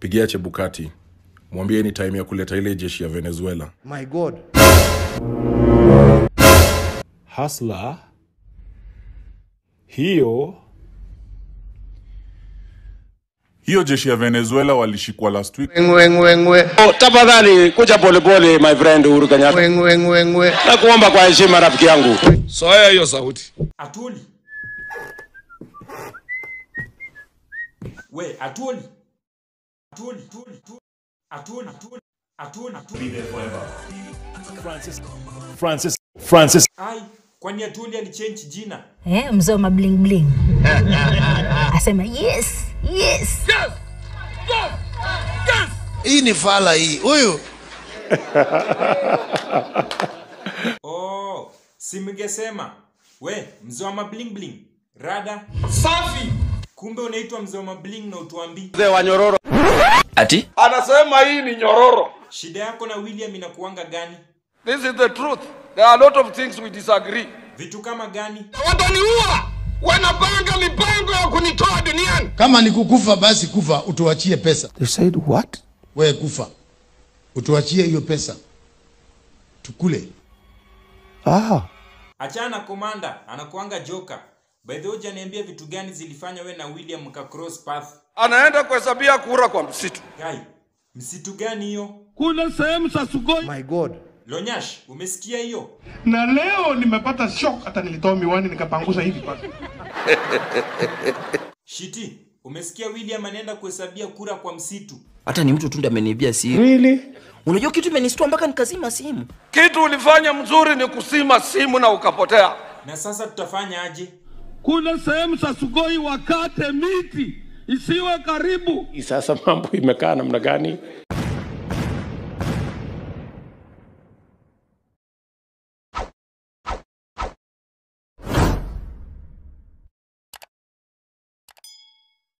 Pigia Chebukati, mwambie ni time ya kuleta ile jeshi ya Venezuela. My God. Hasla hiyo Hiyo jeshi ya Venezuela walishikwa last week. Ngwe ngwe ngwe. Oh, tafadhali kuja polepole my friend Uhuru Kenyatta. Ngwe ngwe ngwe ngwe. Na kuomba kwa heshima rafiki yangu. Soya hiyo sauti. Atuli. We, Atuli. Atuli, Atuli, Atuli, Atuli, Atuli, Atuli. Francis Francis Francis Ai, kwani Atuli alichange jina? eh, mzee wa mabling bling asema yes yes Hii ni fala hii. Huyu Oh, si mngesema. We, mzee wa mabling bling. Rada. Safi. Kumbe unaitwa mzee wa mabling na utuambii. Mzee wa nyororo. Ati? Anasema hii ni nyororo. Shida yako na William inakuanga gani? This is the truth. There are a lot of things we disagree. Vitu kama gani? Wataniua. Wanapanga mipango ya kunitoa duniani. kama ni kukufa basi kufa utuachie pesa They said what? wewe kufa utuachie hiyo pesa tukule Ah. Achana na komanda, anakuanga joka. By the way, hujaniambia vitu gani zilifanya we na William mka cross path. Anaenda kuhesabia kura kwa msitu. Guy, msitu gani hiyo? Kuna sehemu za Sugoi. My God. Lonyash, umesikia hiyo? na leo nimepata shock hata nilitoa miwani nikapanguza hivi basi Shiti, umesikia William anaenda kuhesabia kura kwa msitu? Hata ni mtu tu ndiye ameniibia simu. really Unajua kitu imenistua mpaka nikazima simu. Kitu ulifanya mzuri ni kusima simu na ukapotea. Na sasa tutafanya aje? Kuna sehemu za Sugoi wakate miti isiwe karibu. sasa mambo imekaa namna gani